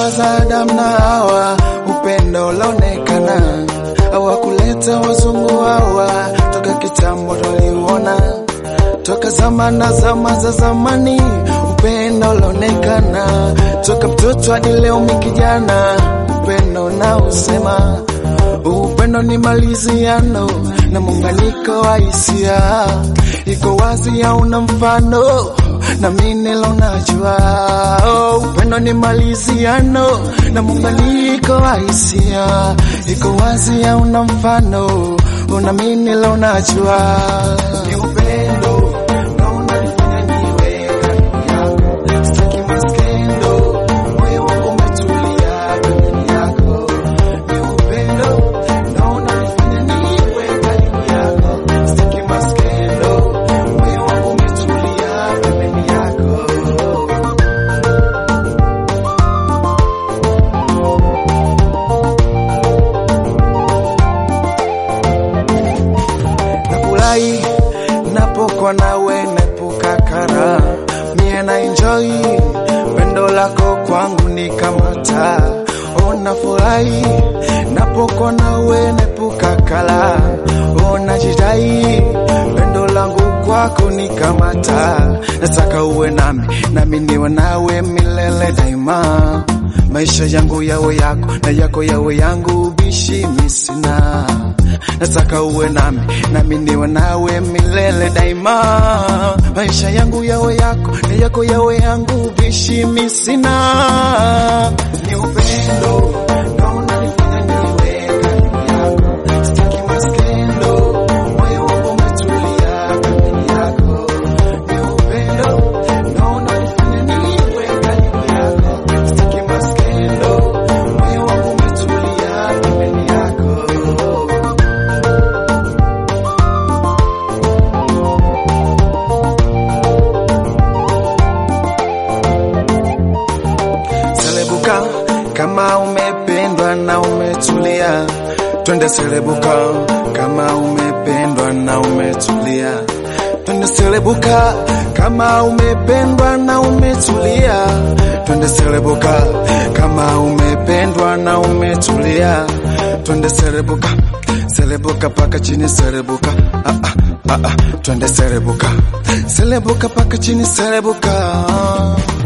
ndoa za Adamu na Hawa, upendo laonekana, hawakuleta wazungu hawa, toka kitambo tuliuona, toka zama na zama za zamani, upendo laonekana, toka mtoto hadi leo mikijana, upendo na usema upendo ni maliziano na muunganiko wa hisia, iko wazi hauna mfano na mimi leo najua oh, upendo ni maliziano na muunganiko wa hisia, iko wazi hauna mfano na mimi leo najua ni upendo na unanifanya niwe karibu yako, sitaki maskendo, moyo wangu umetulia pembeni yako, ni upendo na unanifanya niwe karibu yako, sitaki maskendo, moyo wangu umetulia pembeni yako. Nafurahi napokuwa nawe, naepuka kara, mie na enjoy pendo lako kwangu ni kama taa. Oh, nafurahi napokuwa nawe, naepuka kara, oh, najidai pendo langu kwako ni kama taa. Nataka uwe nami nami niwe nawe milele daima, maisha yangu yawe yako na yako yawe yangu, bishi misina nataka uwe nami nami niwe nawe milele daima, maisha yangu yawe yako na yako yawe yangu, bishi misina ni upendo na unanifanya niwe karibu yako, sitaki maskendo, moyo wangu umetulia pembeni yako, ni upendo na unanifanya niwe karibu yako, sitaki maskendo, moyo wangu umetulia pembeni yako. Selebuka kama umependwa na umetulia, twende selebuka kama umependwa na umetulia, twende selebuka kama umependwa na umetulia, twende selebuka kama umependwa na umetulia, twende selebuka selebuka paka chini selebuka ah, ah, ah, ah. twende selebuka selebuka paka chini selebuka